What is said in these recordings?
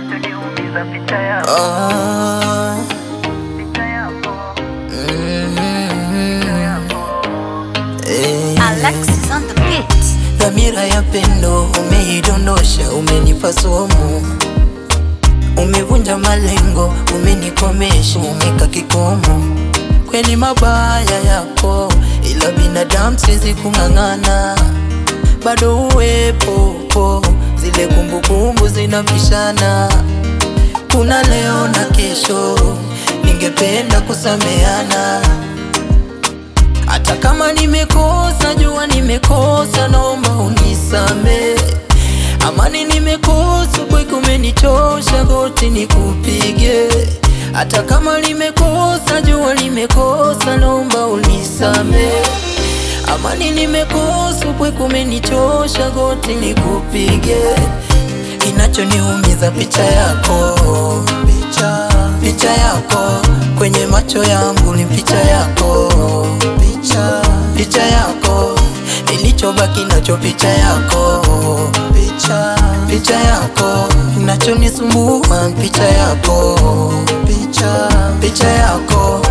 Kinachoniumiza picha yako, Ah, picha yako, mm, picha yako. eh. Alexis on the beat. Dhamira ya pendo umeidondosha, umenipa somo, umevunja malengo, umenikomesha, umeka kikomo. Kweli mabaya yako, ila binadamu siwezi kung'ang'ana, bado uwepo po, zile kumbukumbu zinapishana. Kuna leo na kesho, ningependa kusameana hata kama nimekosa, jua nimekosa, naomba unisame. Amani nimekosa, kwako umenichosha, goti nikupige. Hata kama nimekosa, jua nimekosa, naomba unisame. Amani nimekosa, kwako umenichosha, goti nikupige. Kinachoniumiza picha yako, picha, picha yako kwenye macho yangu ni picha yako, picha, picha yako nilichobaki nacho picha yako, picha, picha yako kinachonisumbua picha yako, picha, picha yako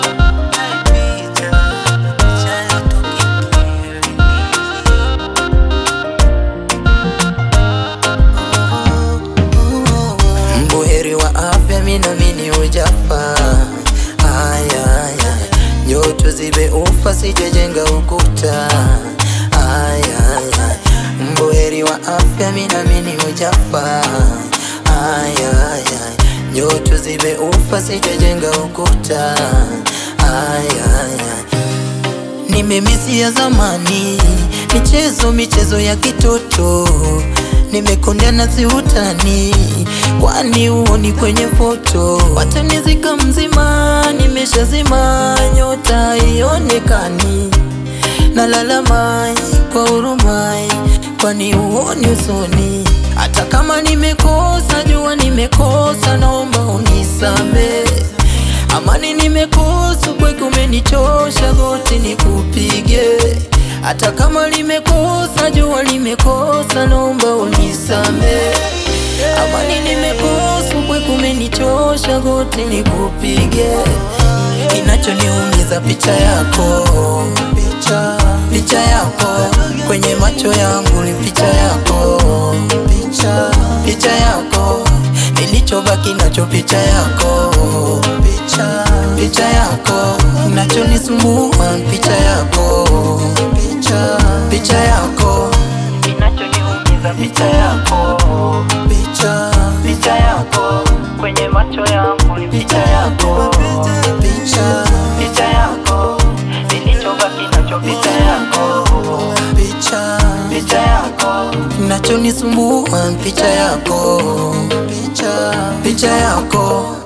Mbuheri wa afya, minamini ujafa. Aya, aya, nyoto zibe ufa, sijajenga ukuta. Aya, aya, mbuheri wa afya, minamini ujafa. Aya, aya, nyoto zibe ufa, sijajenga ukuta. Aya, aya, Nimemisia zamani, michezo michezo ya kitoto, nimekondana si utani, kwani uoni kwenye foto? Watanizika mzima, nimeshazima, nyota ionekani, nalalamai kwa hurumai, kwani uoni usoni? Hata kama nimekosa, jua nimekosa, naomba unisame. Amani nimekosa, kwako umenichosha, goti nikupige. Hata kama limekosa, jua limekosa, naomba unisame. Amani nimekosa, kwako umenichosha, goti nikupige. Kinachoniumiza picha yako, picha, picha yako kwenye macho yangu ni picha yako, picha, picha yako nilichobaki nacho picha yako, picha, picha yako kinachonisumbua picha yako, picha, picha yako Kinachoniumiza picha yako, picha, picha yako kwenye macho yangu ni picha yako, picha, picha yako nilichobaki nacho picha yako, picha picha yako kinachonisumbua picha yako, picha, picha yako